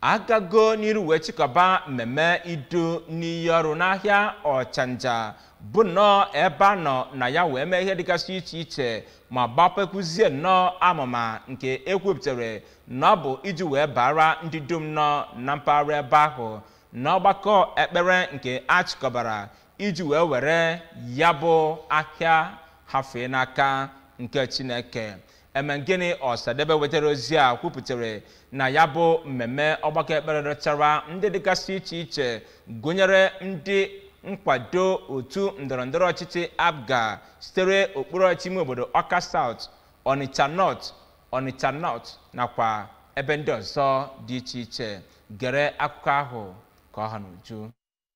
agago n'iru wee chịkọba mmemme idu n'iyi ọrụ n'ahịa ọchanja bụ nnọọ ebe a nọ na ya wee mee ihe dịgasị iche iche ma gbapekwuzie nnọọ amụma nke ekwupụtara na ọ bụ iji wee bara ndị dum nọ na mpaghara ebe ahụ n'ọgbakọ ekpere nke achịkọbara iji wee were ya bụ ahịa hafee n'aka nke chineke eme gịnị ọsadebe wetara ozi a kwupụtara na ya bụ mmemme ọgbakọ ekpere rechara ndị dịgasị iche iche gụnyere ndị nkwado otu ndọrọndọrọ ọchịchị abga sitere okpuru ọchịchị ime obodo ọka saut onitsha north onitsha north nakwa ebe ndị ọzọ dị iche iche gere akụkọ ahụ ka ọ ha n'uju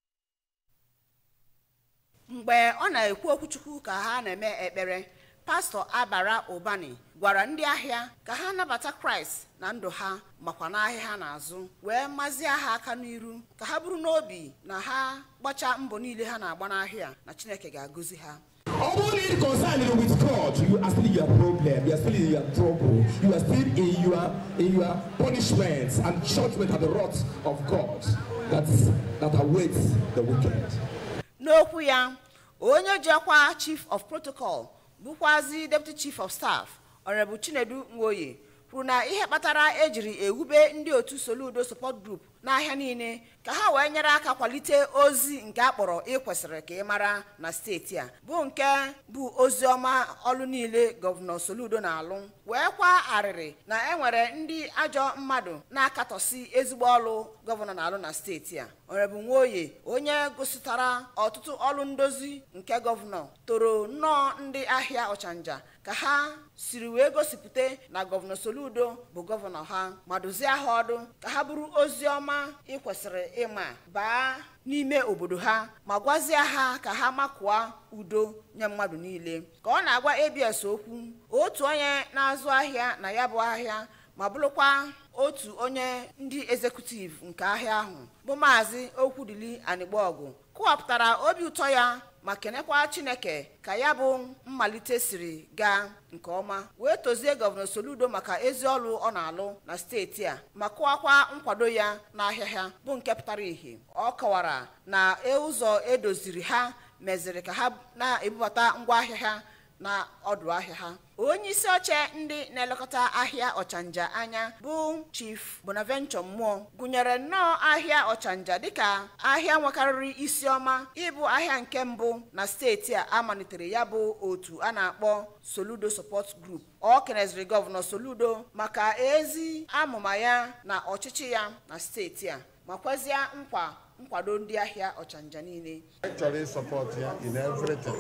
mgbe ọ na-ekwu okwuchukwu ka ha na-eme ekpere pastọ abara ụbani gwara ndị ahịa ka ha nabata kraịst na ndụ ha makwa n'ahịa ha na-azụ wee mazie ha aka n'iru ka ha bụrụ n'obi na ha gbachaa mbọ niile ha na-agba n'ahịa na chineke ga-agọzi ha Ọ bụrụ na ị dị concerned with God, you are still in your problem, you are still in your trouble, you are still in your in your punishment and judgment at the wrath of God that that awaits the wicked. n'okwu ya onye ji ọkwa chief of protocol bụkwazi deputy chief of staff ọrịbụ chinedu nwoye kwuru na ihe kpatara ejiri ewube ndị otu soludo support group n'ahịa niile ka ha wee nyere aka kwalite ozi nke akpọrọ ịkwesịrị ka ị mara na steeti a bụ nke bụ ozi ọma ọlụ niile gọvanọ soludo na-alụ wee kwa arịrị na enwere ndị ajọ mmadụ na-akatọsi ezigbo ọlụ gọvanọ na-alụ na steeti a ọrịbụ nwoye onye gositara ọtụtụ ọlụ ndozi nke gọvanọ toro nnọọ ndị ahịa ọchanja ka ha siri wee gosipụta na gọvanọ soludo bụ gọvanọ ha ma dozie ha ọdụ ka ha bụrụ ozi ọma ịkwesịrị ịma baa n'ime obodo ha ma gwazie ha ka ha makụọ udo nye mmadụ niile ka ọ na-agwa abs okwu otu onye na-azụ ahịa na ya bụ ahịa ma bụrụkwa otu onye ndị ezekutiv nke ahịa ahụ bụ maazị okwudili anịgbaọgụ kọwapụtara obi ụtọ ya ma kenekwa chineke ka ya bụ mmalite siri gaa nke ọma wee tozie gọvanọ soludo maka ezi ọlụ ọ na-alụ na steeti a ma kụwakwa nkwado ya n'ahịa ha bụ nke pụtara ìhè ọ kọwara na ụzọ edoziri ha meziri ka ha na-ebubata ngwaahịa ha na ọdụ ahịa ha onye isi oche ndị na-elekọta ahịa ọchanja anya bụ chief bonaventure mmụọ gụnyere nnọọ ahịa ọchanja dịka ahịa nwekarịrị isi ọma ịbụ ahịa nke mbụ na steeti a amalitere ya bụ otu a na-akpọ soludo support group ọ keneziri gọvanọ soludo maka ezi amụma ya na ọchịchị ya na steeti a ma kwezie nkwa nkwado ndị ahịa ọchanja niile chọrọ ịsọpọtụ ya in everything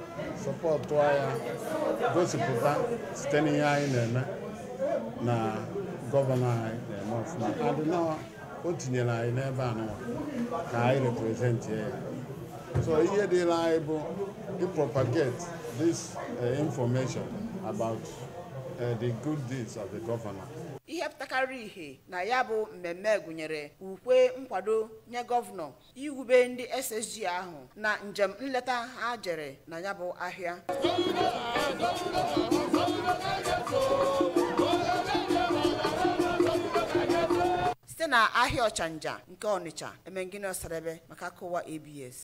sọpọtụ ya gosipụta site n'ihe anyị na-eme na gọvanọ anyị na-eme ọfụma adịnọ o tinyere anyị n'ebe anụwa ka anyị represent ya so ihe dịla anyị bụ ịpropagate this uh, information about uh, the good deeds of the governor ihe pụtakarị ihe na ya bụ mmemme gụnyere ukwe nkwado nye gọvanọ iwube ndị ssg ahụ na njem nleta ha jere na ya bụ ahịa site na ahịa ọchanja nke ọnịcha emengini ọsadebe maka akụwa abs